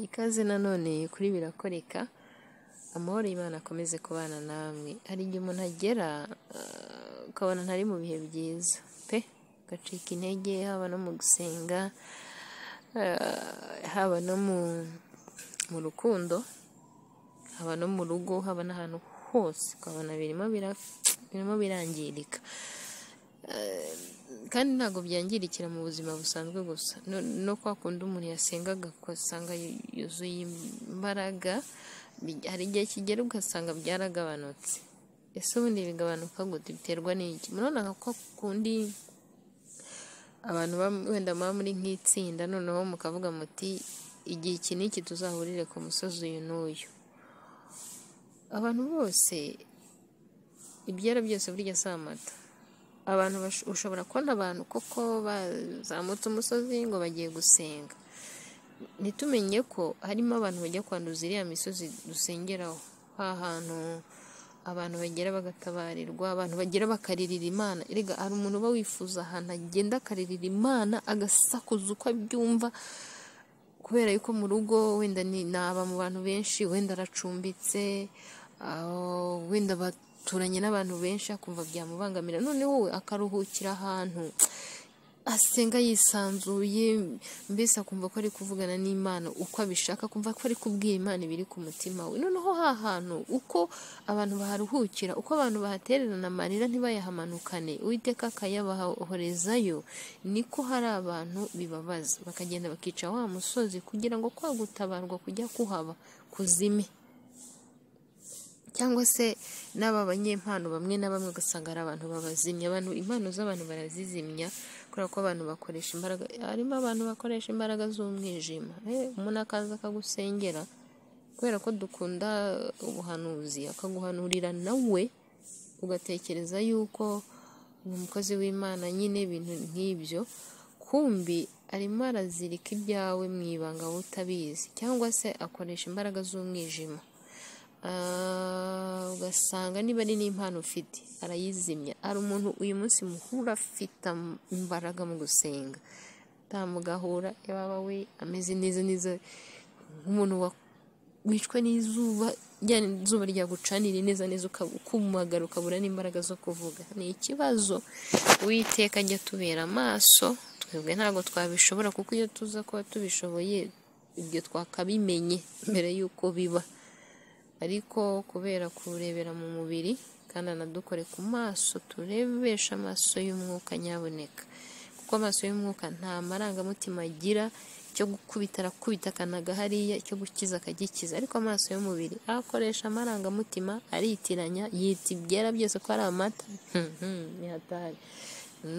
Ikaze nanone kuri birakoreka, amahoro y'Imana akomeze kubana namwe, hari igihe umuntu agera ukabona ntari mu bihe byiza pe ugacika intege haba no mu gusenga, haba no mu rukundo, haba no mu rugo, haba n'ahantu hose ukabona birimo birangirika kandi ntabwo byangirikira mu buzima busanzwe gusa no kwa kundi umuntu yasengaga ugasanga yuzuye imbaraga, hari igihe kigera ugasanga byaragabanutse, ese ubundi bigabanuka gute biterwa n'iki? Murabona nka kwa kundi abantu wenda muba muri nk'itsinda noneho mukavuga muti igihe iki n'iki tuzahurire ku musozi uyu n'uyu, abantu bose ibyera byose burya si amata, abantu ushobora kubona abantu koko bazamutse umusozi ngo bagiye gusenga, ntitumenye ko harimo abantu bajya kwanduza iriya misozi dusengeraho, hantu abantu bagera bagatabarirwa, abantu bagera bakaririra Imana, erega hari umuntu uba wifuza ahantu agenda akaririra Imana agasakuza uko abyumva kubera yuko mu rugo wenda ntaba mu bantu benshi, wenda aracumbitse, wenda baturanye n'abantu benshi akumva byamubangamira, noneho we akaruhukira ahantu asenga yisanzuye, mbese akumva ko ari kuvugana n'Imana uko abishaka, akumva ko ari kubwira Imana ibiri ku mutima we, noneho ha hantu uko abantu baharuhukira, uko abantu bahatererana amarira ntibayahamanukane, Uwiteka akayabahorezayo, niko hari abantu bibabaza, bakagenda bakica wa musozi kugira ngo kwa gutabarwa kujya kuhaba kuzime cyangwa se n'aba banyempano bamwe na bamwe ugasanga ari abantu babazimya, abantu impano z'abantu barazizimya kubera ko abantu bakoresha imbaraga, harimo abantu bakoresha imbaraga z'umwijima, umuntu akaza akagusengera kubera ko dukunda ubuhanuzi, akaguhanurira nawe ugatekereza yuko ni umukozi w'Imana nyine ibintu nk'ibyo, kumbi arimo arazirika ibyawe mu ibanga wowe utabizi cyangwa se akoresha imbaraga z'umwijima, ugasanga niba ari n'impano ufite arayizimya, hari umuntu uyu munsi muhura afite imbaraga mu gusenga, mugahura yaba we ameze neza neza nk'umuntu wicwe n'izuba, rya zuba ryagucanira neza neza ukumagara ukabura n'imbaraga zo kuvuga, ni ikibazo Uwiteka ajya atubera amaso, twebwe ntabwo twabishobora kuko iyo tuza kuba tubishoboye ibyo twakabimenye mbere y'uko biba ariko kubera kurebera mu mubiri kandi anadukore ku maso turebesha amaso y'umwuka nyaboneka kuko amaso y'umwuka nta marangamutima agira icyo gukubita arakubita akanaga hariya icyo gukiza akagikiza ariko amaso y'umubiri akoresha amarangamutima aritiranya yita ibyera byose ko ari amata ntihatari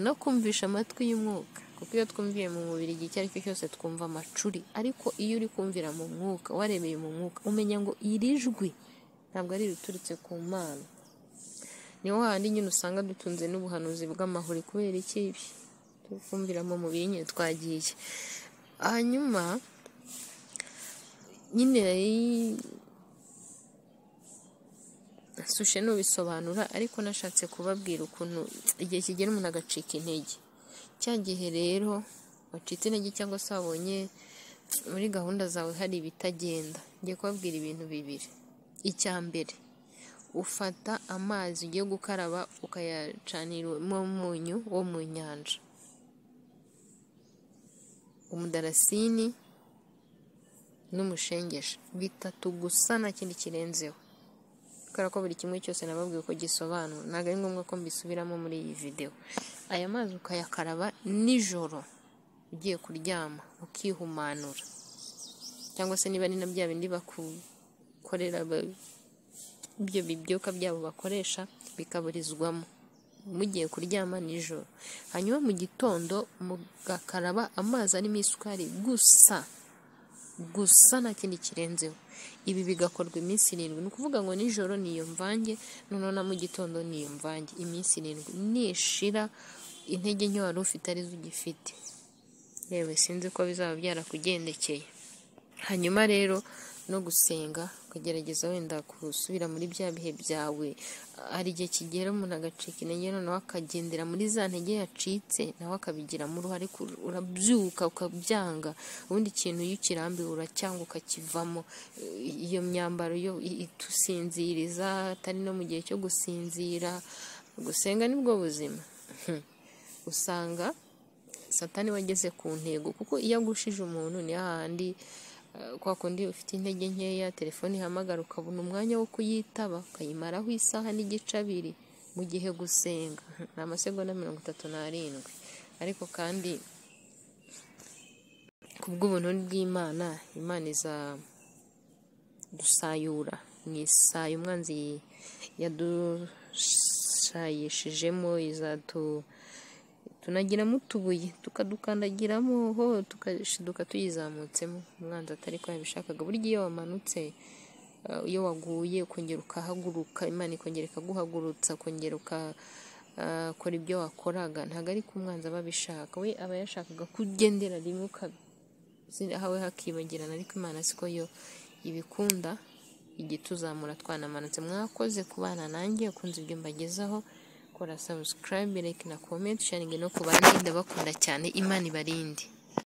no kumvisha amatwi y'umwuka kuko iyo twumviye mu mubiri igihe icyo ari cyo cyose twumva amacuri ariko iyo uri kumvira mu mwuka warebeye mu mwuka umenya ngo iri jwi ntabwo ari iriturutse ku mana niho handi nyine usanga dutunze n'ubuhanuzi bw'amahuri kubera ikibi tukumvira mu mubiri nyine twagiye hanyuma nyine sushe nubisobanura ariko nashatse kubabwira ukuntu igihe kigera umuntu agacika intege cya gihe rero wacitse intege cyangwa se wabonye muri gahunda zawe hari ibitagenda ngiye kubabwira ibintu bibiri icya mbere ufata amazi ugiye gukaraba ukayacaniramo umunyu wo mu nyanja umudarasini n'umushengesha bitatu gusa nta kindi kirenzeho kubera ko buri kimwe cyose nababwiye ko gisobanura ntabwo ari ngombwa ko mbisubiramo muri iyi videwo aya mazi ukayakaraba nijoro ugiye kuryama ukihumanura cyangwa se niba ari na bya bindi bakukorera ibyo bibyuka byabo bakoresha bikaburizwamo mugiye kuryama nijoro hanyuma mu gitondo mugakaraba amazi arimo isukari gusa gusa nta kindi kirenzeho ibi bigakorwa iminsi irindwi ni ukuvuga ngo nijoro niyo mvange noneho na mu gitondo niyo mvange iminsi irindwi nishira intege nke wari ufite arizo ugifite yewe sinzi ko bizaba byarakugendekeye hanyuma rero no gusenga ukagerageza wenda gusubira muri bya bihe byawe hari igihe kigera umuntu agacika intege noneho akagendera muri za ntege yacitse nawe akabigiramo uruhare urabyuka ukabyanga ubundi ikintu iyo ukirambiwe uracyanga ukakivamo iyo myambaro yo itusinziriza atari no mu gihe cyo gusinzira gusenga nibwo buzima usanga satani wageze ku ntego kuko iyo agushije umuntu ni hahandi kwa kundi ufite intege nkeya telefone ihamagara ukabona umwanya wo kuyitaba ukayimaraho isaha n'igice abiri mu gihe gusenga ni amasegonda mirongo itatu n'arindwi ariko kandi ku bw'ubuntu bw'imana imana iza dusayura mu isayo umwanzi yadushayishijemo izatu tunagiramo utubuye tukadukandagiramo ho tukashiduka tuyizamutsemo umwanzi atari ko yabishakaga burya iyo wamanutse iyo waguye ukongera ukahaguruka imana ikongera ikaguhagurutsa ukongera ukakora ibyo wakoraga ntabwo ari ko umwanzi aba abishaka we aba yashakaga kugendera rimwe ukaba hawe hakibagirana ariko imana siko yo ibikunda igituzamura twanamanutse mwakoze kubana nanjye ukunze ibyo mbagezaho kora sabusikarayibe reka na komenti sharingi no ku bandi ndabakunda cyane imana ibarinde